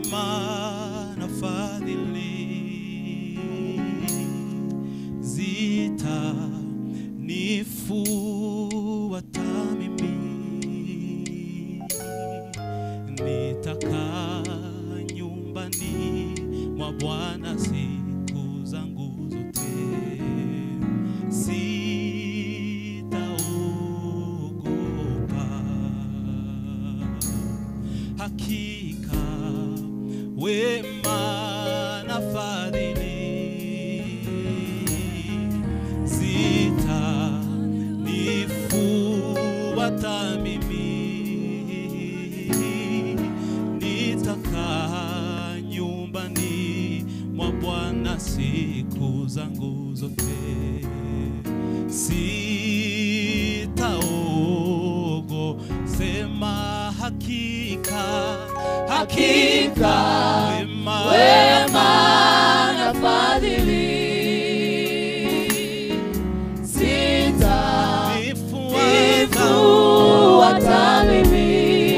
wema na fadhili zitanifuata mimi, nitakaa nyumbani mwa Bwana siku zangu zote, sitaogopa hakika wema na fadhili zitanifuata mimi, nitakaa nyumbani mwa Bwana siku zangu zote, sitaogo sema hakika Hakika, wema wema na fadhili zitanifuata mimi.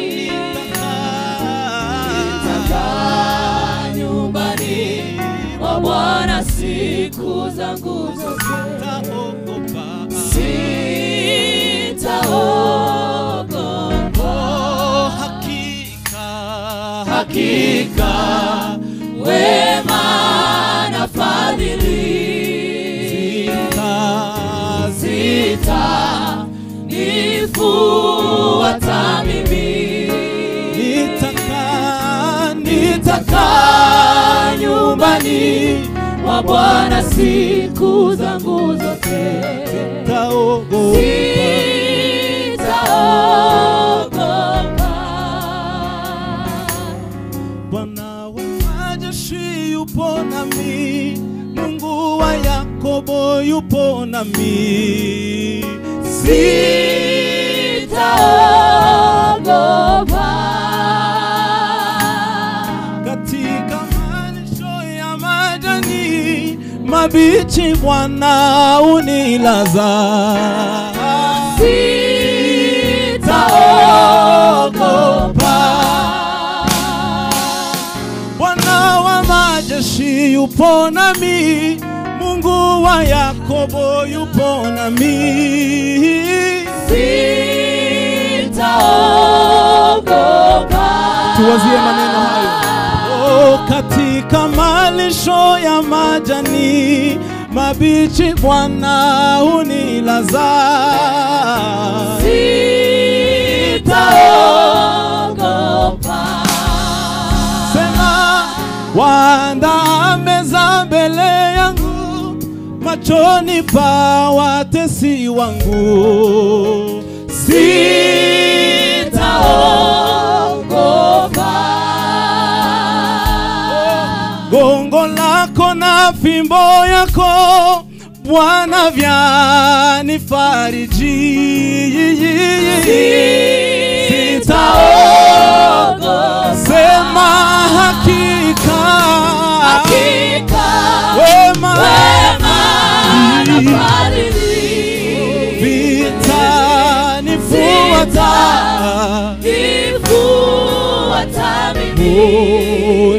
Nitakaa nyumbani mwa Bwana siku zangu zote, sitaogopa. Hakika wema na fadhili zitanifuata mimi. Nitakaa nyumbani mwa Bwana siku zangu zote, sitaogopa. Bwana wa majeshi yupo nami, Mungu wa Yakobo yupo nami, Sitaogopa. katika malisho ya majani mabichi Bwana unilaza. Bwana wa majeshi yupo nami, Mungu wa Yakobo yupo nami. Tuwazie maneno hayo. Oh, katika malisho ya majani mabichi Bwana unilaza. Sema waandaa meza mbele yangu machoni pa watesi wangu. Gongo lako na fimbo yako Bwana vyanifariji. Sema hakika wema vitanifuata Oh,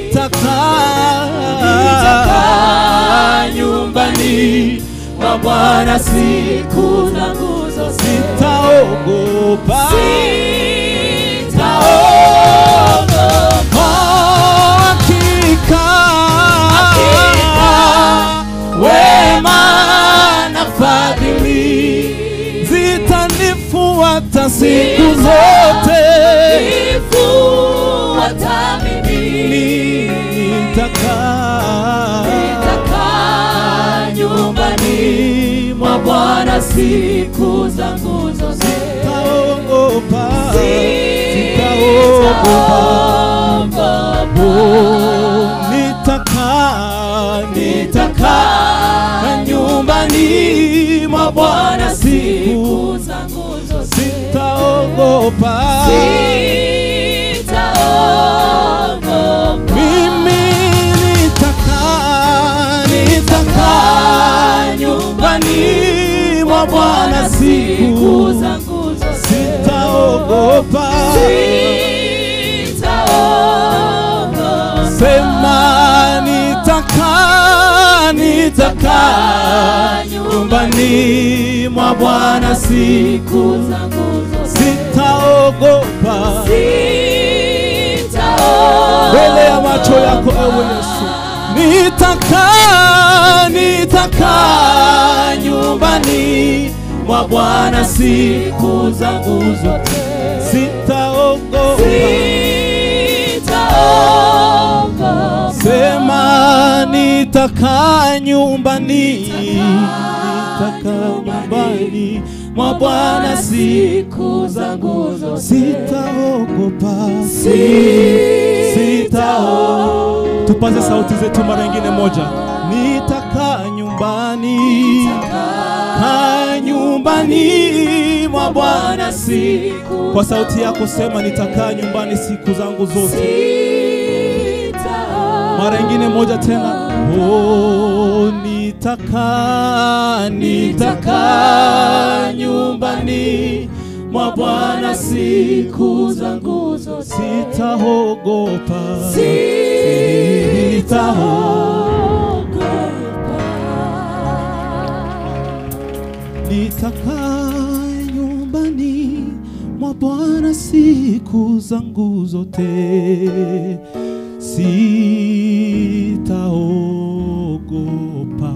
nitakaa nyumbani mwa Bwana siku zangu zote, sitaogopa sitaogopa. hakika Wema na fadhili zitanifuata siku zote nifuata mimi. nitakaa Nitakaa nyumbani mwa Bwana siku zangu zote, sitaogopa sitaogopa. nitakaa nitakaa Nitakaa nyumbani mwa Bwana siku siku zangu zote, sitaogopa sitaogopa. mimi nitakaa nitakaa nyumbani mwa Bwana siku siku zangu zote, sitaogopa sitaogopa. nitakaa nyumbani mwa Bwana siku zangu zote sitaogopa mbele ya macho yako ewe Yesu. Nitakaa, nitakaa nyumbani mwa Bwana siku zangu zote, sitaogopa. Sema nitakaa nyumbani, nitakaa nyumbani mwa Bwana siku zangu zote, sitaogopa, sitaogopa. Tupaze sauti zetu mara nyingine moja. Nitakaa nyumbani, kaa nyumbani mwa Bwana siku. Kwa sauti yako sema, nitakaa nyumbani siku zangu zote. Mara nyingine moja tena. Oh, nitakaa, nitakaa nyumbani mwa Bwana siku zangu zote, sitaogopa, Nitakaa nyumbani mwa Bwana siku zangu zote, sitaogopa.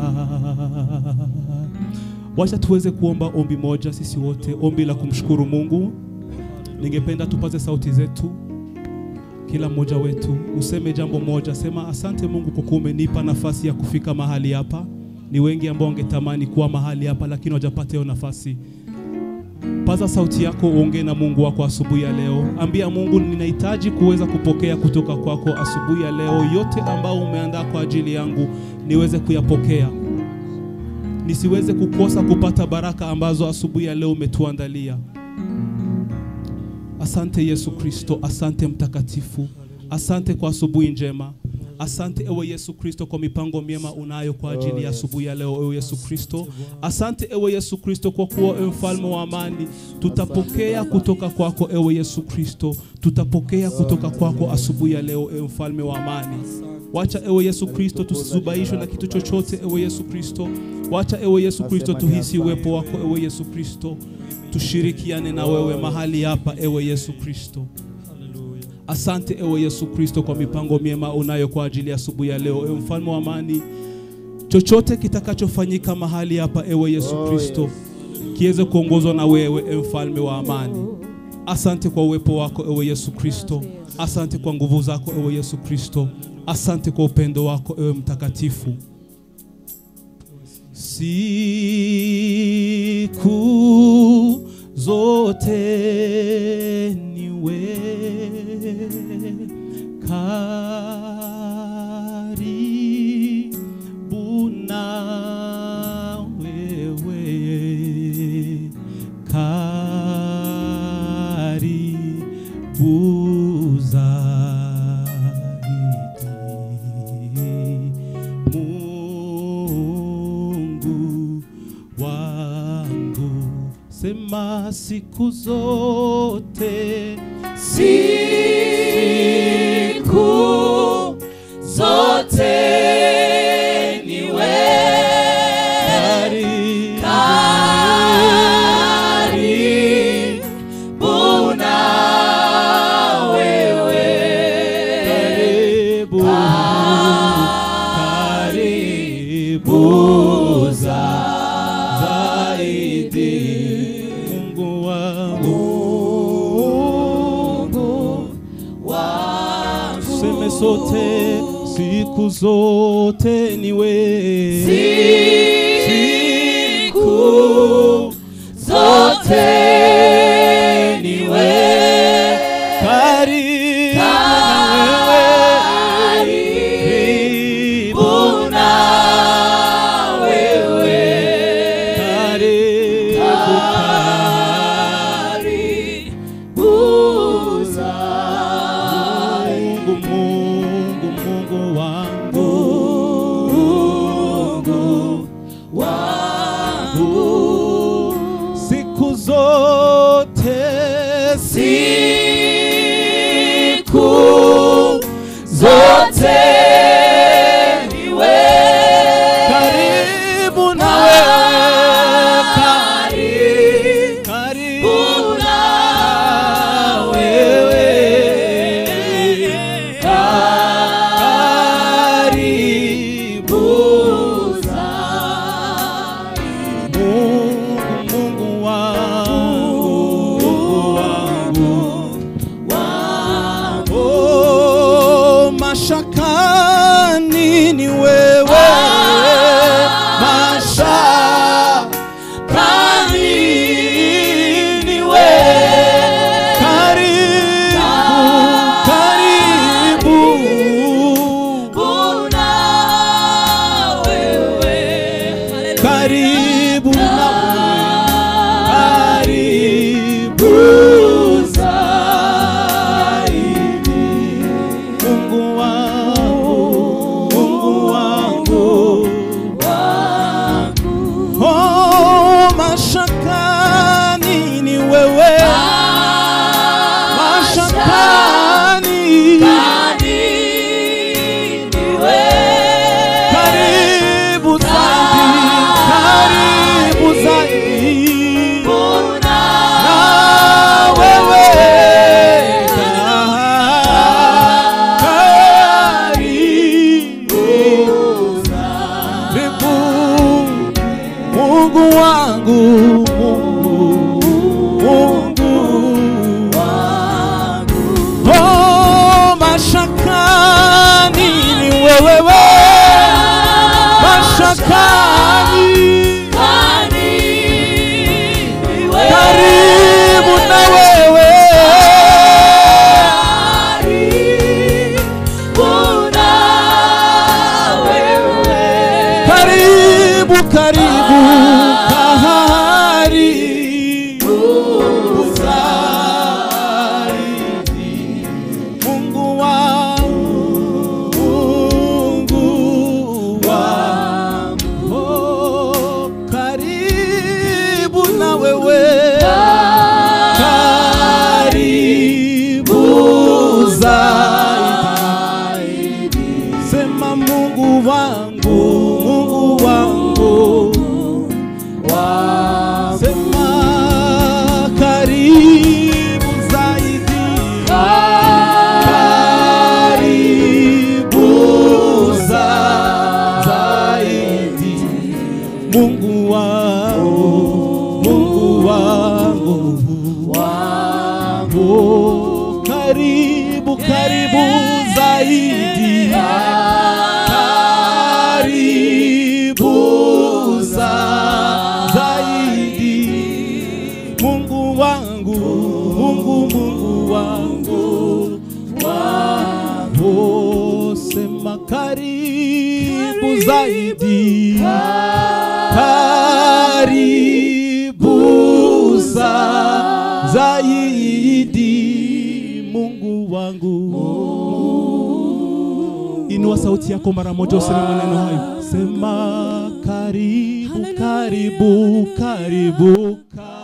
Wacha tuweze kuomba ombi moja sisi wote, ombi la kumshukuru Mungu. Ningependa tupaze sauti zetu, kila mmoja wetu useme jambo moja, sema asante Mungu kwa kuwa umenipa nafasi ya kufika mahali hapa. Ni wengi ambao wangetamani kuwa mahali hapa, lakini hawajapata hiyo nafasi. Paza sauti yako, uongee na Mungu wako asubuhi ya leo. Ambia Mungu, ninahitaji kuweza kupokea kutoka kwako asubuhi ya leo, yote ambao umeandaa kwa ajili yangu niweze kuyapokea, nisiweze kukosa kupata baraka ambazo asubuhi ya leo umetuandalia. Asante Yesu Kristo, asante Mtakatifu, asante kwa asubuhi njema. Asante ewe Yesu Kristo kwa mipango miema unayo kwa ajili ya asubuhi ya leo, ewe Yesu Kristo. Asante ewe Yesu Kristo kwa kuwa ewe mfalme wa amani, tutapokea kutoka kwako ewe Yesu Kristo, tutapokea kutoka kwako asubuhi ya leo, ewe mfalme wa amani. Wacha ewe Yesu Kristo tusizubaishwe na kitu chochote, ewe Yesu Kristo. Wacha ewe Yesu Kristo tuhisi uwepo wako, ewe Yesu Kristo, tushirikiane na wewe mahali hapa, ewe Yesu Kristo. Asante ewe Yesu Kristo kwa mipango miema unayo kwa ajili ya asubuhi ya leo, ewe mfalme wa amani. Chochote kitakachofanyika mahali hapa, ewe Yesu Kristo, kiweze kuongozwa na wewe, ewe mfalme wa amani. Asante kwa uwepo wako, ewe Yesu Kristo. Asante kwa nguvu zako, ewe Yesu Kristo. Asante kwa upendo wako, ewe mtakatifu. Siku zote niwe karibu na wewe, karibu zaidi. Mungu wangu, sema siku zote Siku zote niwe karibu karibu na wewe, karibu karibu zaidi Mungu wangu tuseme sote siku zote niwe siku zote niwe karibu na wewe karibu na wewe karibu karibu zaidi. Mungu Mungu Mungu wangu Mungu wangu siku zote siku zote niwe karibu karibu na karibu zaidi Mungu wangu Mungu wangu Oh, mashakani ni wewe mashakani karibu zaidi karibu zaidi na wewe karibu karibu Mungu wangu Mungu Mungu Oh, mashakani ni wewe mashakani karibu na wewe karibu karibu karibu zaidi Mungu wangu Mungu wangu oh, karibu na wewe karibu zaidi sema Mungu wangu Mungu wangu sema karibu zaidi karibu za- zaidi Mungu wangu Mungu wangu wangu karibu karibu zaidi karibu za- zaidi Mungu wangu Mungu Mungu wangu wangu sema karibu zaidi karibu za- zaidi Mungu wangu Inua sauti yako mara moja useme maneno hayo. Sema karibu, karibu, karibu, karibu.